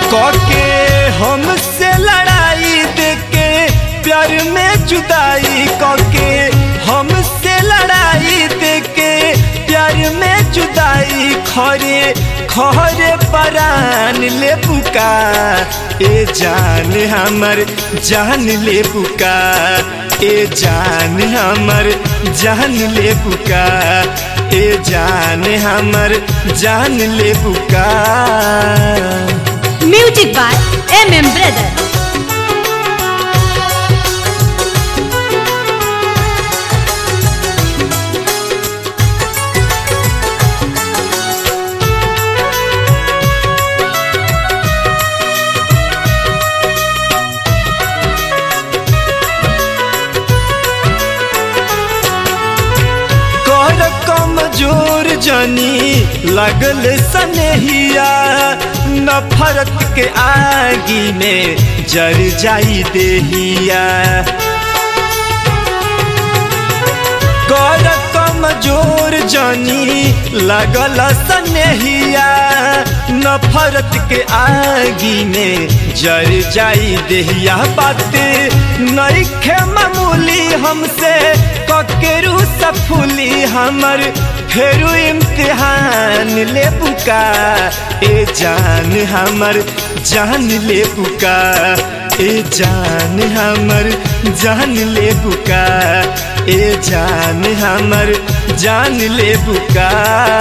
कके हमसे लड़ाई देके प्यार में जुदाई कके हमसे लड़ाई देके प्यार में जुदाई खरे खरे परान ले बुका ए जान हमर जान ले बुका ए जान हमर जान ले बुका ए जान हमर जान ले बुका music by M M brother कर कमजोर जनी लगल सनेहिया नफरत के आगी में जर जाई देहिया कर कमजोर जनी लगल सनेहिया नफरत के आगी में जर जाई देहिया बात नईखे मामूली हमसे ककेरू सफुली हमर फेरू इम्तिहान ले बुका ए जान हमर जान ले बुका ए जान हमर जान ले बुका ए जान हमर जान ले बुका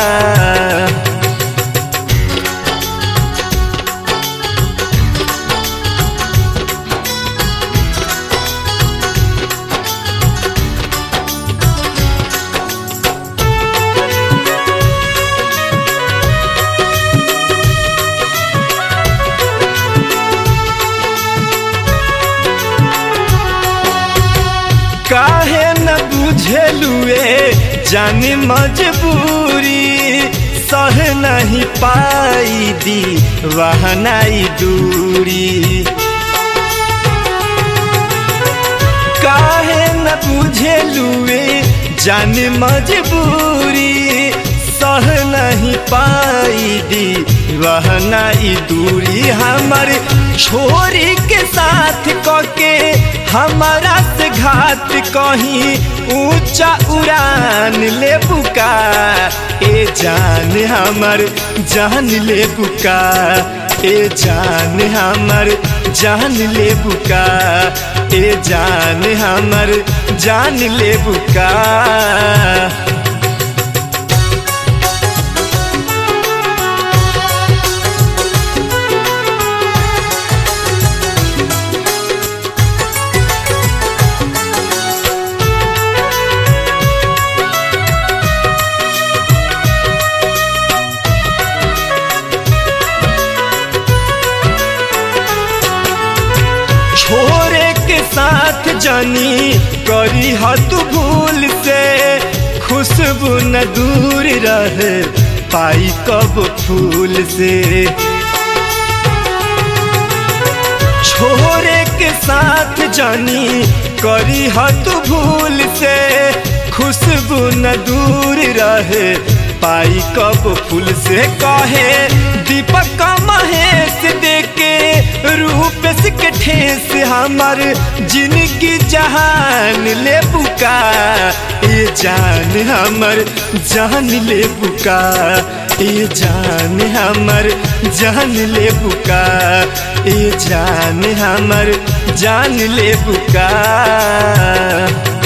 काहे न बुझेलुए जानी मजबूरी सह नहीं पाई दी वहनाई दूरी काहे न बुझेलुए जानी मजबूरी सह नहीं पाई दी वहनाई दूरी हमर छोरी के साथ कके हमारा से घात कहीं ऊंचा उड़ान ले बुका ए जान हमर जान ले बुका ए जान हमर जान ले बुका ए जान हमर जान ले बुका छोरे के साथ जानी करी हत भूल से खुशबू न दूर रहे पाई कब फूल से छोरे के साथ जानी करी हत भूल से खुशबू न दूर रहे पाई कब फूल से कहे दीपक महेश देके रूप के ठेस हमर जिंदगी जहान ले बुका ए जान हमर जान ले बुका ए जान हमर जान ले बुका ए जान हमर जान ले बुका